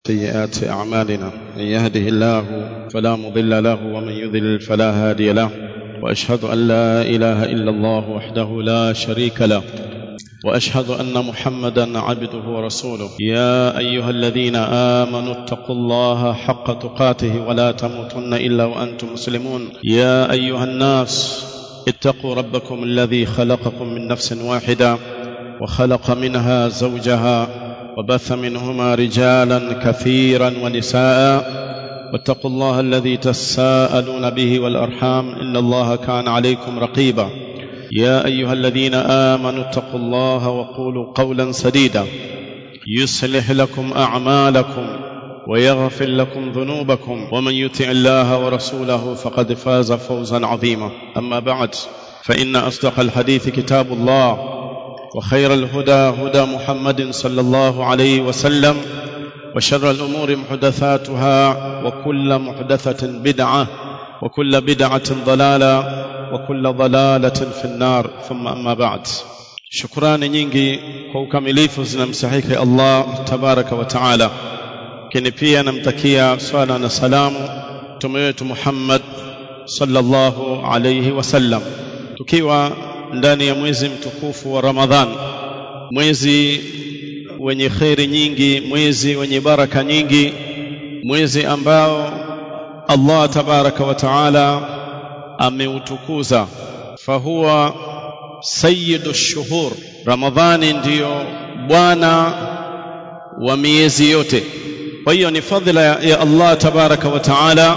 سيئات أعمالنا من يهده الله فلا مضل له ومن يضلل فلا هادي له وأشهد أن لا إله إلا الله وحده لا شريك له وأشهد أن محمدا عبده ورسوله يا أيها الذين آمنوا اتقوا الله حق تقاته ولا تموتن إلا وأنتم مسلمون يا أيها الناس اتقوا ربكم الذي خلقكم من نفس واحدة وخلق منها زوجها وبث منهما رجالا كثيرا ونساء واتقوا الله الذي تساءلون به والارحام ان الله كان عليكم رقيبا يا ايها الذين امنوا اتقوا الله وقولوا قولا سديدا يصلح لكم اعمالكم ويغفر لكم ذنوبكم ومن يطع الله ورسوله فقد فاز فوزا عظيما اما بعد فان اصدق الحديث كتاب الله وخير الهدى هدى محمد صلى الله عليه وسلم وشر الامور محدثاتها وكل محدثه بدعه وكل بدعه ضلاله وكل ضلاله في النار ثم اما بعد shukrani nyingi kwa ukamilifu zinamstahiki Allah tabaraka wa taala lakini pia namtakia swala na salamu mtume wetu Muhammad sallallahu alayhi wasallam tukiwa ndani ya mwezi mtukufu wa Ramadhan mwezi wenye kheri nyingi mwezi wenye baraka nyingi mwezi ambao Allah tabaraka wa taala ameutukuza fahuwa sayyidu shuhur Ramadhani ndiyo bwana wa miezi yote kwa hiyo ni fadhila ya Allah tabaraka wa taala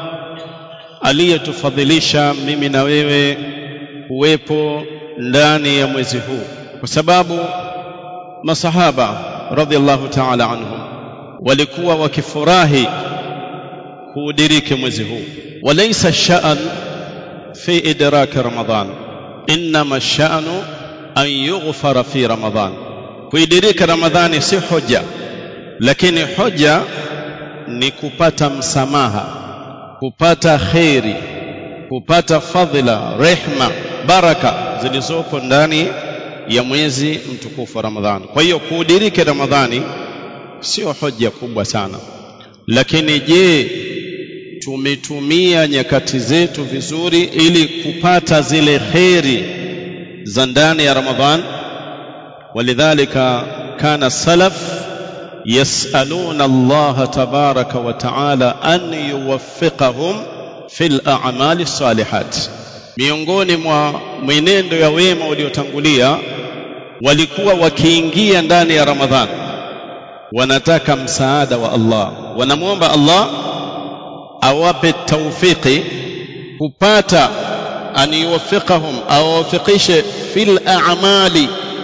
aliyetufadhilisha mimi na wewe kuwepo ndani ya mwezi huu kwa sababu masahaba radhiallahu ta'ala anhum walikuwa wakifurahi kuudiriki mwezi huu walaysa sha'an fi idrak ramadan inma sha'nu an yughfara fi ramadan kuidirika ramadhani si hoja lakini hoja ni kupata msamaha kupata kheri kupata fadhila rehma baraka zilizopo ndani ya mwezi mtukufu wa Ramadhani. Kwa hiyo kuudiriki Ramadhani sio hoja kubwa sana, lakini je, tumetumia nyakati zetu vizuri ili kupata zile kheri za ndani ya Ramadhan? Walidhalika kana salaf yasaluna Allah tabaraka wa taala an yuwaffiqahum fil a'mali salihat miongoni mwa mwenendo ya wema uliotangulia walikuwa wakiingia ndani ya Ramadhan wanataka msaada wa Allah wanamwomba Allah awape taufiki kupata an yuwaffiqahum awafikishe fil a'mali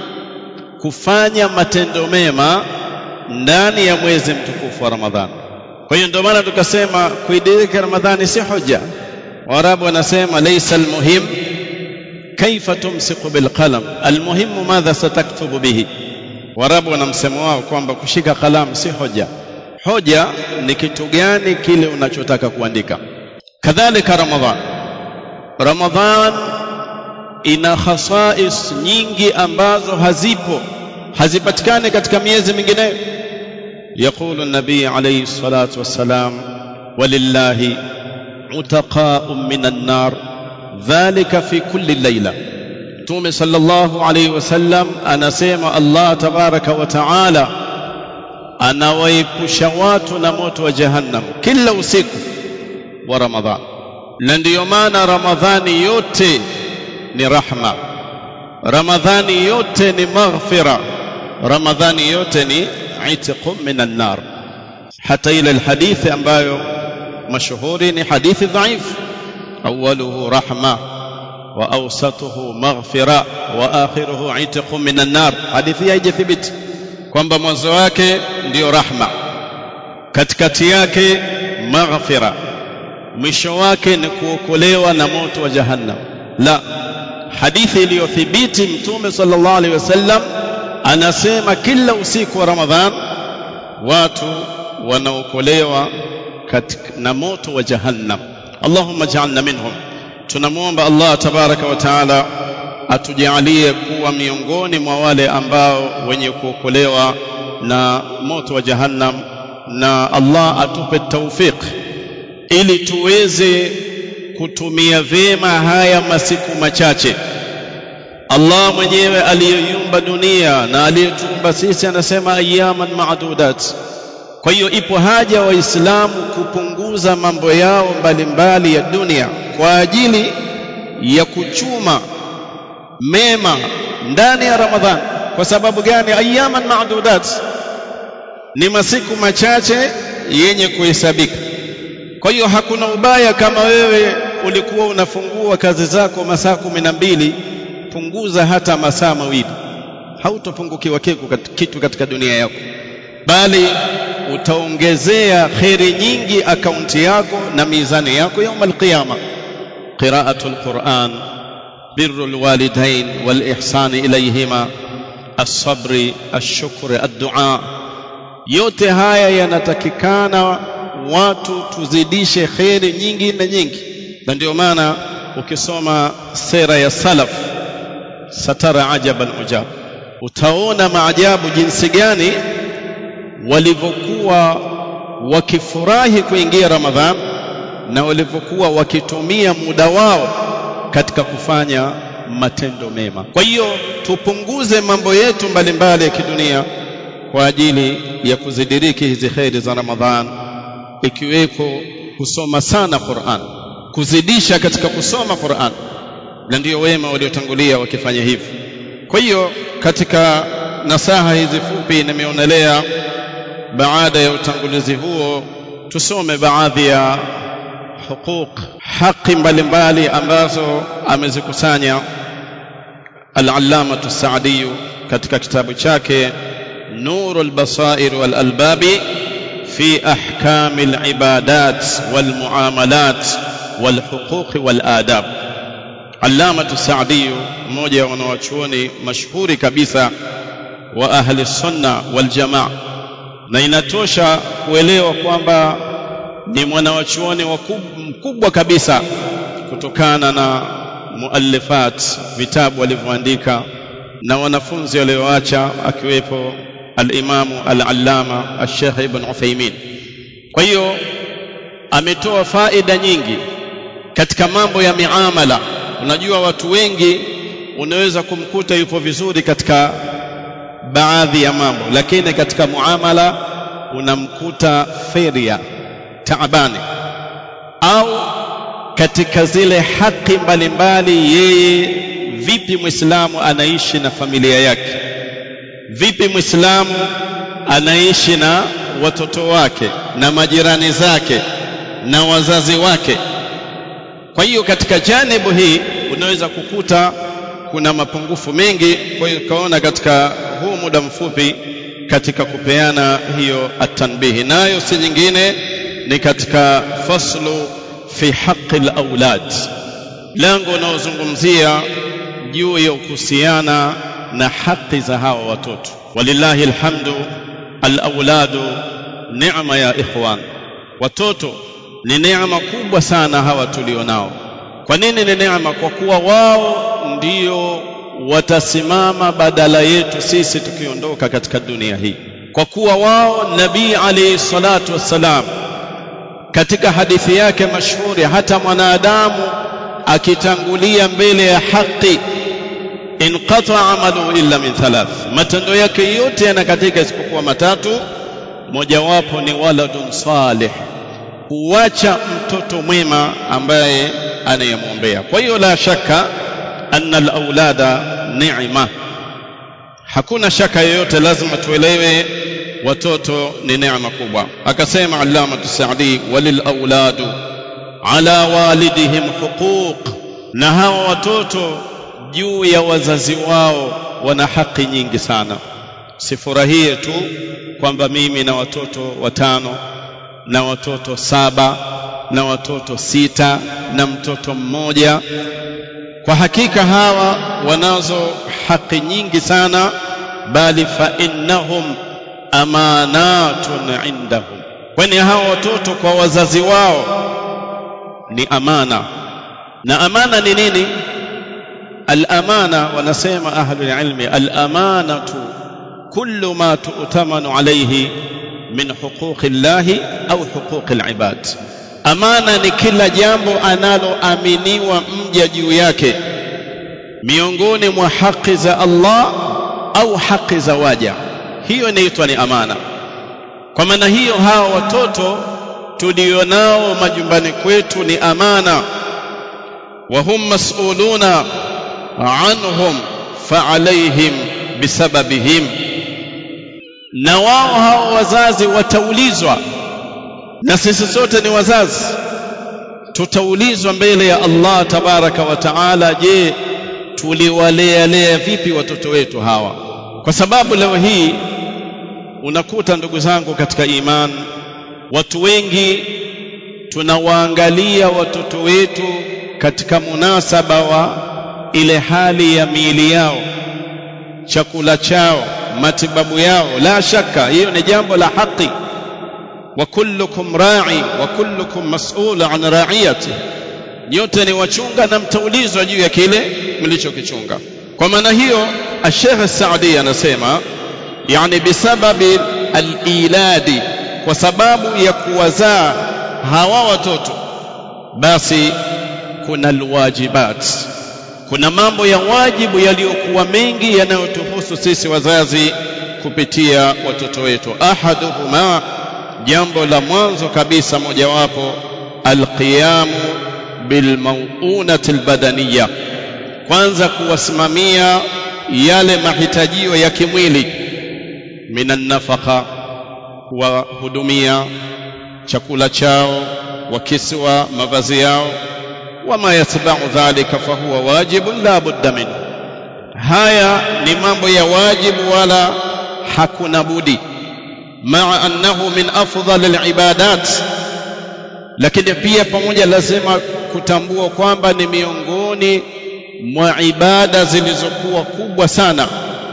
kufanya matendo mema ndani ya mwezi mtukufu wa Ramadhan kwa hiyo ndio maana tukasema kuidirika Ramadhani si hoja Waarabu wanasema laysa almuhim kaifa tumsiku bilqalam almuhimu madha sataktubu bihi Waarabu wana msemo wao kwamba kushika kalamu si hoja hoja ni kitu gani kile unachotaka kuandika kadhalika Ramadhan Ramadhan ina khasais nyingi ambazo hazipo hazipatikani katika miezi mingineyo يقول النبي عليه الصلاة والسلام ولله عتقاء من النار ذلك في كل ليلة تومي صلى الله عليه وسلم أنا سيما الله تبارك وتعالى أنا ويبشوات نموت وجهنم كل usiku wa Ramadhan na ndiyo maana Ramadhani yote ni rahma Ramadhani yote ni maghfira Ramadhani yote ni itqu minan nar hata ile alhadithi ambayo mashuhuri ni hadithi dhaif awaluhu rahma wa awsatuhu maghfira wa akhiruhu itqu minan nar hadithi haijathibiti kwamba mwanzo wake ndiyo rahma katikati yake maghfira mwisho wake ni kuokolewa na moto wa jahannam la hadithi iliyothibiti mtume sallallahu alaihi wasallam anasema kila usiku wa ramadhan watu wanaokolewa na moto wa jahannam allahumma ja'alna minhum tunamwomba allah tabaraka wa taala atujalie kuwa miongoni mwa wale ambao wenye kuokolewa na moto wa jahannam na Allah atupe taufik ili tuweze kutumia vyema haya masiku machache Allah mwenyewe aliyeyumba dunia na aliyetuumba sisi anasema ayaman maadudat kwa hiyo ipo haja waislamu kupunguza mambo yao mbalimbali ya dunia kwa ajili ya kuchuma mema ndani ya Ramadhan kwa sababu gani ayaman maadudat ni masiku machache yenye kuhesabika kwa hiyo hakuna ubaya kama wewe ulikuwa unafungua kazi zako masaa kumi na mbili punguza hata masaa mawili hautopungukiwa kitu katika dunia yako bali utaongezea kheri nyingi akaunti yako na mizani yako yaum alqiyama qira'atu alquran birru alwalidain walihsan ilayhima الصبر الشكر الدعاء yote haya yanatakikana watu tuzidishe kheri nyingi na nyingi na ndio maana ukisoma sera ya salaf satara ajaban ujab utaona maajabu jinsi gani walivyokuwa wakifurahi kuingia ramadhan na walivyokuwa wakitumia muda wao katika kufanya matendo mema kwa hiyo tupunguze mambo yetu mbalimbali ya kidunia kwa ajili ya kuzidiriki hizi kheri za ramadhan ikiweko kusoma sana Qur'an kuzidisha katika kusoma Qur'an na ndio wema waliotangulia wakifanya hivi kwa hiyo katika nasaha hizi fupi nimeonelea baada ya utangulizi huo tusome baadhi ya huquq haki mbalimbali ambazo amezikusanya al-allamah as-sa'di katika kitabu chake nurul basair wal albabi في احكام العبادات والمعاملات والحقوق والآداب علامة السعدي mmoja wa wanawachuoni mashuhuri kabisa wa ahli sunna wal jamaa na inatosha kuelewa kwamba ni mwanawachuoni mkubwa kabisa kutokana na muallifat vitabu alivyoandika na wanafunzi walioacha akiwepo al-Imam al-Allama al-Sheikh Ibn Uthaymeen. Kwa hiyo ametoa faida nyingi katika mambo ya miamala. Unajua watu wengi unaweza kumkuta yupo vizuri katika baadhi ya mambo, lakini katika muamala unamkuta feria taabani, au katika zile haki mbalimbali, yeye vipi Muislamu anaishi na familia yake vipi Muislamu anaishi na watoto wake na majirani zake na wazazi wake. Kwa hiyo katika janibu hii unaweza kukuta kuna mapungufu mengi. Kwa hiyo kaona katika huu muda mfupi katika kupeana hiyo atanbihi, nayo si nyingine ni katika faslu fi haqqi al-aulad, lango unaozungumzia juu ya kuhusiana na haki za hawa watoto walillahi alhamdu alauladu neema ya ikhwan watoto ni neema kubwa sana hawa tulionao kwa nini ni neema kwa kuwa wao ndio watasimama badala yetu sisi tukiondoka katika dunia hii kwa kuwa wao nabii alayhi salatu wassalam katika hadithi yake mashuhuri hata mwanadamu akitangulia mbele ya haki inqata amalu illa min thalath matendo yake yote yanakatika isipokuwa matatu mojawapo ni waladun salih kuacha mtoto mwema ambaye anayemwombea kwa hiyo la shaka anna alaulada ni'ma hakuna shaka yoyote lazima tuelewe watoto ni neema kubwa akasema allama tusaadi walil auladu ala walidihim huquq na hawa watoto juu ya wazazi wao wana haki nyingi sana sifurahie tu kwamba mimi na watoto watano na watoto saba na watoto sita na mtoto mmoja kwa hakika hawa wanazo haki nyingi sana bali fa innahum amanatun indahum kwani hawa watoto kwa wazazi wao ni amana na amana ni nini الأمانة ونسيم أهل العلم الأمانة كل ما تؤتمن عليه min huquqi llahi au huquqi libad amana ni kila jambo analoaminiwa mja juu yake miongoni mwa haki za Allah au haki za waja hiyo inaitwa ni amana kwa maana hiyo hawa watoto tulionao majumbani kwetu ni amana wa hum mas'uluna anhum fa'alayhim bisababihim na wao hao wazazi wataulizwa na sisi sote ni wazazi tutaulizwa mbele ya Allah tabaraka wa taala je tuliwalea lea vipi watoto wetu hawa kwa sababu leo hii unakuta ndugu zangu katika iman watu wengi tunawaangalia watoto wetu katika munasaba wa ile hali ya miili yao chakula chao matibabu yao la shaka hiyo ni jambo la haki wa kullukum ra'i wa kullukum mas'ul an ra'iyati nyote ni wachunga na mtaulizwa juu ya kile mlichokichunga kwa maana hiyo Sheikh Saadi anasema yani bisababi al-iladi kwa sababu ya kuwazaa hawa watoto basi kuna alwajibat kuna mambo ya wajibu yaliyokuwa mengi yanayotuhusu sisi wazazi kupitia watoto wetu ahaduhuma jambo la mwanzo kabisa mojawapo alqiyamu bilmauunati albadaniya kwanza kuwasimamia yale mahitajio ya kimwili minan nafaka kuwahudumia chakula chao wakiswa mavazi yao wama yatba'u dhalika fahuwa wajibun la budda min haya ni mambo ya wajibu wala hakuna budi maa annahu min afdal alibadat lakini pia pamoja lazima kutambua kwamba ni miongoni mwa ibada zilizokuwa kubwa sana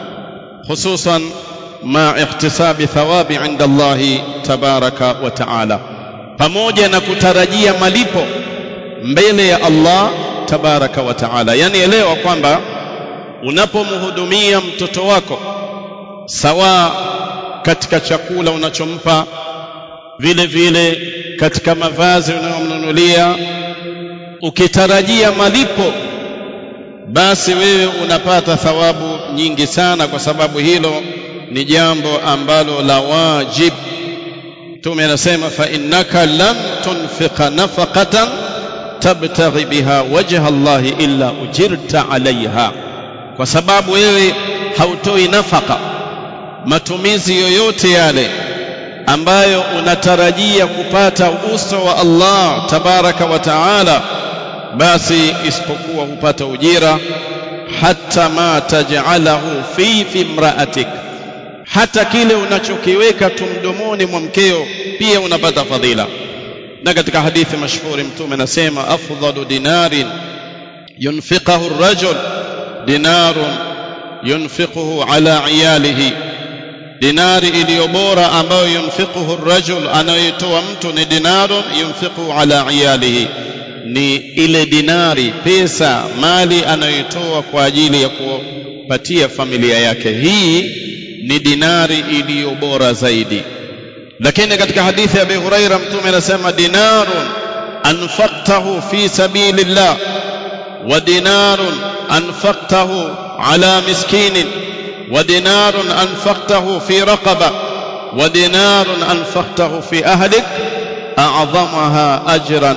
hususan ma ihtisabi thawabi inda Allah tabaraka wa taala pamoja na kutarajia malipo mbele ya Allah tabaraka wa taala yani elewa kwamba unapomhudumia mtoto wako sawa katika chakula unachompa vile vile katika mavazi unayomnunulia ukitarajia malipo basi wewe unapata thawabu nyingi sana kwa sababu hilo ni jambo ambalo la wajib Mtume anasema fa innaka lam tunfiqa nafaqatan tabtaghi biha wajha Allah illa ujirta alaiha kwa sababu wewe hautoi nafaka matumizi yoyote yale ambayo unatarajia kupata uso wa Allah tabaraka wa taala basi isipokuwa hupata ujira hata ma taj'alahu fi fi imra'atik hata kile unachokiweka tumdomoni mwa mkeo pia unapata fadhila na katika hadithi mashhuri mtume anasema afdalu dinarin yunfiqahu ar-rajul dinarun yunfiquhu ala iyalihi dinari iliyo bora ambayo yunfiquhu ar-rajul anayoitoa mtu ni dinarun yunfiquhu ala iyalihi ni ile dinari pesa mali anayoitoa kwa ajili ya kupatia familia yake hii ni dinari iliyo bora zaidi lakini katika hadithi ya Abi Huraira mtume anasema dinarun anfaqtahu fi sabilillah wa dinarun anfaqtahu ala miskinin wa dinarun anfaqtahu fi raqaba wa dinarun anfaqtahu fi ahlik a'zamaha ajran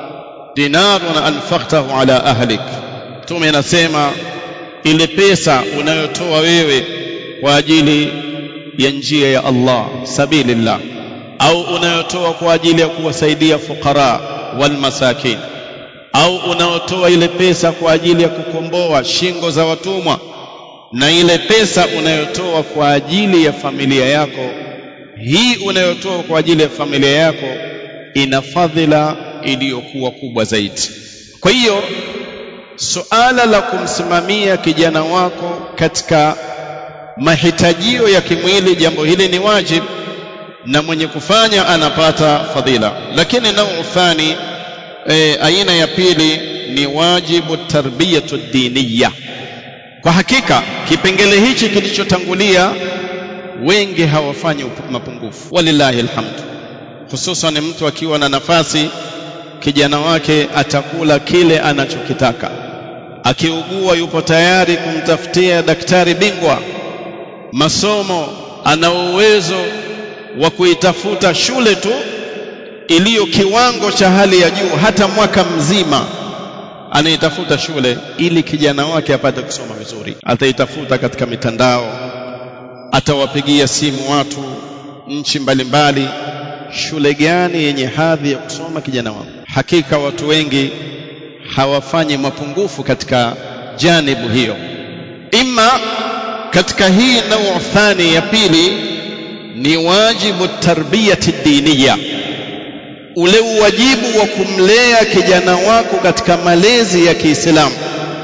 dinarun anfaqtahu ala ahlik mtume anasema ile pesa unayotoa wewe kwa ajili ya njia ya Allah sabilillah au unayotoa kwa ajili ya kuwasaidia fukara wal masakin au unayotoa ile pesa kwa ajili ya kukomboa shingo za watumwa na ile pesa unayotoa kwa ajili ya familia yako hii unayotoa kwa ajili ya familia yako ina fadhila iliyokuwa kubwa zaidi kwa hiyo suala la kumsimamia kijana wako katika mahitajio ya kimwili jambo hili ni wajib na mwenye kufanya anapata fadhila lakini nau thani e, aina ya pili ni wajibu tarbiyatu diniya kwa hakika kipengele hichi kilichotangulia wengi hawafanyi mapungufu walillahi alhamd hususan mtu akiwa na nafasi kijana wake atakula kile anachokitaka akiugua yupo tayari kumtafutia daktari bingwa masomo ana uwezo wa kuitafuta shule tu iliyo kiwango cha hali ya juu hata mwaka mzima anaitafuta shule ili kijana wake apate kusoma vizuri ataitafuta katika mitandao atawapigia simu watu nchi mbalimbali shule gani yenye hadhi ya kusoma kijana wangu hakika watu wengi hawafanyi mapungufu katika janibu hiyo imma katika hii nau thani ya pili ni wajibu tarbiyati diniya ule uwajibu wa kumlea kijana wako katika malezi ya Kiislamu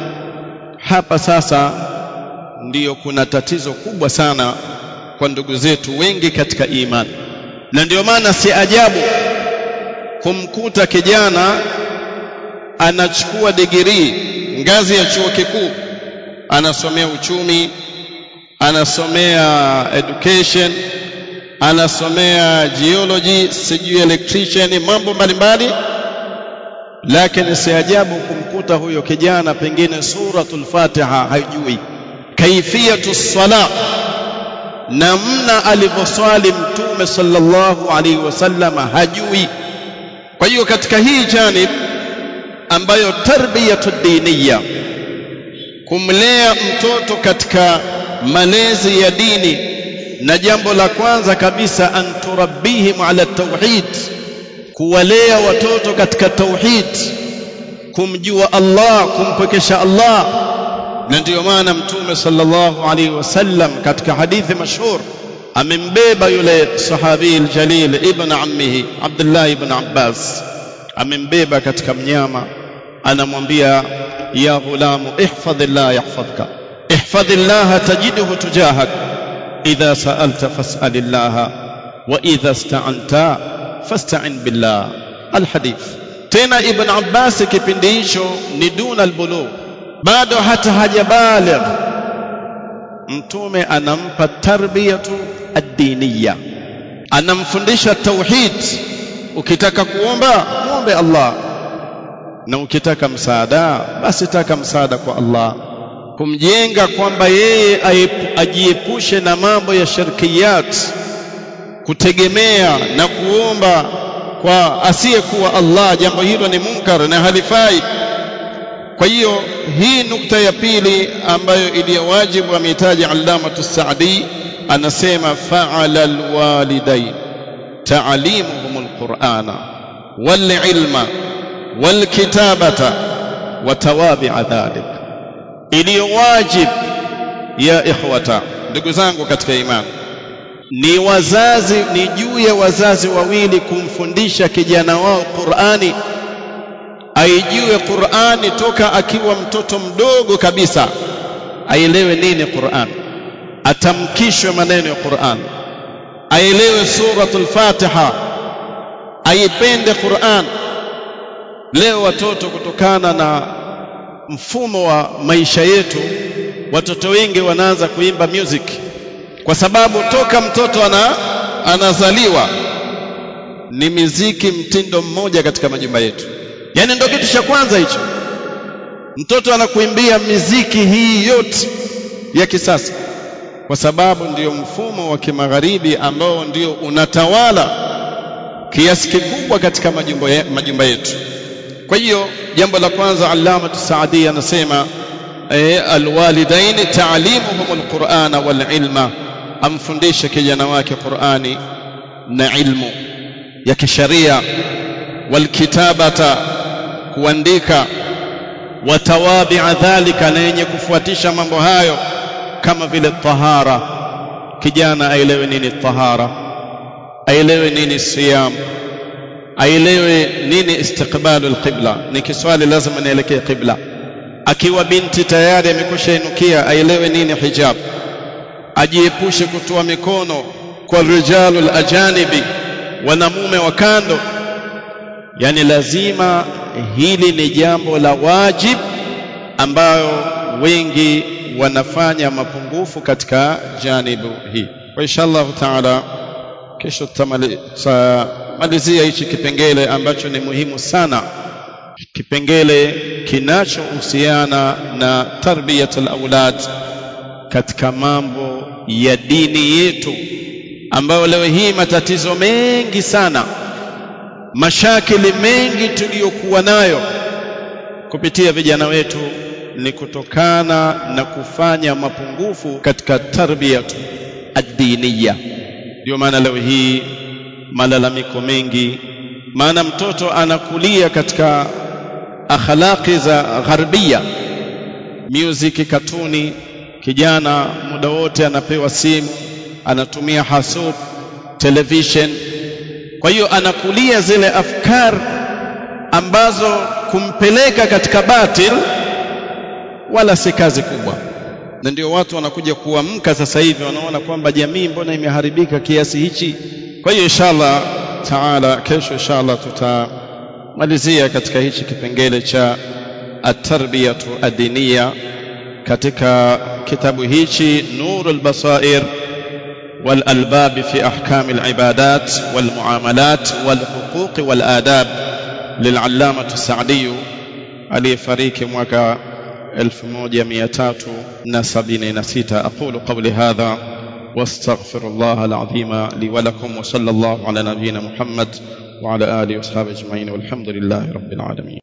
hapa sasa ndiyo kuna tatizo kubwa sana kwa ndugu zetu wengi katika imani na ndio maana si ajabu kumkuta kijana anachukua digirii ngazi ya chuo kikuu anasomea uchumi anasomea education anasomea geology sijui electrician mambo mbalimbali lakini si ajabu kumkuta huyo kijana pengine suratul fatiha haijui kaifiyatu sala namna alivyoswali mtume sallallahu alaihi wasallam hajui kwa hiyo katika hii janib ambayo tarbiyatu diniya kumlea mtoto katika malezi ya dini na jambo la kwanza kabisa anturabbihim ala tauhid kuwalea watoto katika tauhid kumjua Allah kumpwekesha Allah na ndiyo maana mtume sallallahu alaihi wasallam katika hadithi mashhur amembeba yule sahabi aljalil ibn ammihi Abdullah ibn Abbas amembeba katika mnyama anamwambia ya ghulamu ihfadhillah yahfadhka ihfadhillah tajidhu tujahak idha sa'alta fas'alillah wa idha ista'anta fasta'in billah alhadith tena ibn Abbas kipindi hicho ni duna albulugh bado hata hajabaligh mtume anampa tarbiyatu ad-diniya anamfundisha tauhid ukitaka kuomba muombe Allah na ukitaka msaada basi taka msaada kwa Allah kumjenga kwamba yeye ajiepushe na mambo ya shirkiyat kutegemea na kuomba kwa asiyekuwa Allah jambo hilo ni munkar na halifai kwa hiyo hii nukta ya pili ambayo iliyowajibu amehitaja allamatu Saadi anasema fa'ala alwalidain ta'limuhum alqur'ana walilma walkitabata watawabi'a dhalik iliyowajib ya ikhwata ndugu zangu katika imani ni wazazi ni juu ya wazazi wawili kumfundisha kijana wao Qur'ani aijue Qur'ani toka akiwa mtoto mdogo kabisa aelewe nini Qur'an atamkishwe maneno ya Qur'an aelewe suratul Fatiha aipende Qur'an leo watoto kutokana na mfumo wa maisha yetu watoto wengi wanaanza kuimba music kwa sababu toka mtoto ana anazaliwa ni miziki mtindo mmoja katika majumba yetu yani ndio kitu cha kwanza hicho mtoto anakuimbia miziki hii yote ya kisasa kwa sababu ndiyo mfumo wa kimagharibi ambao ndio unatawala kiasi kikubwa katika majumba, ye, majumba yetu kwa hiyo jambo la kwanza allama saadi anasema e, alwalidain taalimuhum alqur'ana walilma amfundishe kijana wake qur'ani na ilmu ya kisharia walkitabata kuandika watawabi'a dhalika na yenye kufuatisha mambo hayo kama vile tahara kijana aelewe nini tahara aelewe nini siyam aelewe nini istiqbalu alqibla ni kiswali lazima nielekee qibla akiwa binti tayari amekwisha inukia aelewe nini hijab ajiepushe kutoa mikono kwa rijalul ajanibi wanamume wa kando yani lazima hili ni jambo la wajib ambayo wengi wanafanya mapungufu katika janibu hii kwa inshallah taala kesho tutamalizia hichi kipengele ambacho ni muhimu sana kipengele kinachohusiana na tarbiyatul aulad katika mambo ya dini yetu ambayo leo hii matatizo mengi sana mashakili mengi tuliyokuwa nayo kupitia vijana wetu ni kutokana na kufanya mapungufu katika tarbiyatu ad-diniya ndio maana leo hii malalamiko mengi maana mtoto anakulia katika akhlaqi za gharbia music katuni kijana muda wote anapewa simu anatumia hasub television kwa hiyo anakulia zile afkar ambazo kumpeleka katika batil wala si kazi kubwa na ndio watu wanakuja kuamka sasa hivi wanaona kwamba jamii mbona imeharibika kiasi hichi kwa hiyo inshallah taala kesho inshallah tutamalizia katika hichi kipengele cha at-tarbiyatu ad-diniya katika kitabu hichi nurul basair والألباب في أحكام العبادات والمعاملات والحقوق والآداب للعلامة السعدي علي فريق موكا 1376 أقول قولي هذا واستغفر الله العظيم لي ولكم وصلى الله على نبينا محمد وعلى آله وأصحابه أجمعين والحمد لله رب العالمين